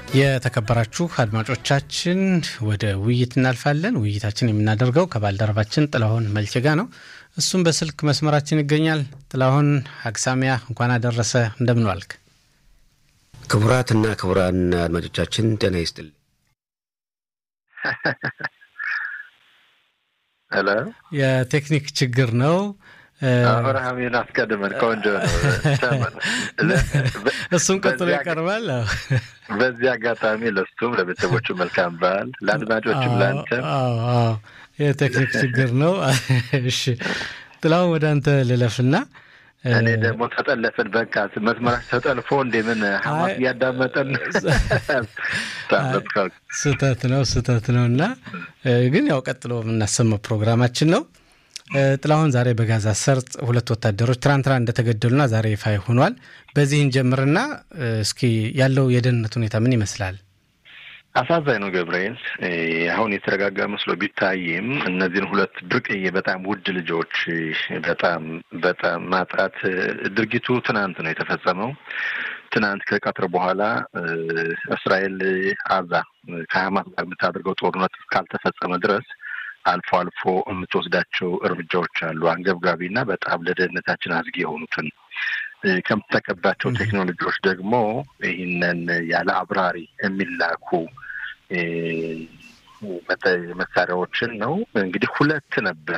የተከበራችሁ አድማጮቻችን ወደ ውይይት እናልፋለን። ውይይታችን የምናደርገው ከባልደረባችን ጥላሁን መልቼ ጋ ነው። እሱም በስልክ መስመራችን ይገኛል። ጥላሁን አክሳሚያ እንኳን አደረሰ። እንደምን ዋልክ? ክቡራትና ክቡራን አድማጮቻችን ጤና ይስጥልኝ። ሄሎ የቴክኒክ ችግር ነው። አብርሃምን አስቀድመን ቆንጆ ነው። እሱም ቀጥሎ ይቀርባል። በዚህ አጋጣሚ ለሱም ለቤተሰቦቹ መልካም በዓል፣ ለአድማጮችም ለአንተም። የቴክኒክ ችግር ነው። እሺ ጥላሁን ወደ አንተ ልለፍና እኔ ደግሞ ተጠለፍን። በቃ መስመራች ተጠልፎ እንደምን ሀማስ እያዳመጠን ስህተት ነው ስህተት ነው እና ግን ያው ቀጥሎ የምናሰማው ፕሮግራማችን ነው። ጥላሁን ዛሬ በጋዛ ሰርጥ ሁለት ወታደሮች ትናንትና እንደተገደሉና ዛሬ ይፋ ሆኗል። በዚህ እንጀምርና እስኪ ያለው የደህንነት ሁኔታ ምን ይመስላል? አሳዛኝ ነው ገብርኤል። አሁን የተረጋጋ መስሎ ቢታይም እነዚህን ሁለት ብርቅዬ በጣም ውድ ልጆች በጣም በጣም ማጣት ድርጊቱ ትናንት ነው የተፈጸመው። ትናንት ከቀትር በኋላ እስራኤል አዛ ከሀማስ ጋር የምታደርገው ጦርነት እስካልተፈጸመ ድረስ አልፎ አልፎ የምትወስዳቸው እርምጃዎች አሉ። አንገብጋቢ እና በጣም ለደህንነታችን አዝጊ የሆኑትን ከምትጠቀባቸው ቴክኖሎጂዎች ደግሞ ይህንን ያለ አብራሪ የሚላኩ መሳሪያዎችን ነው። እንግዲህ ሁለት ነበር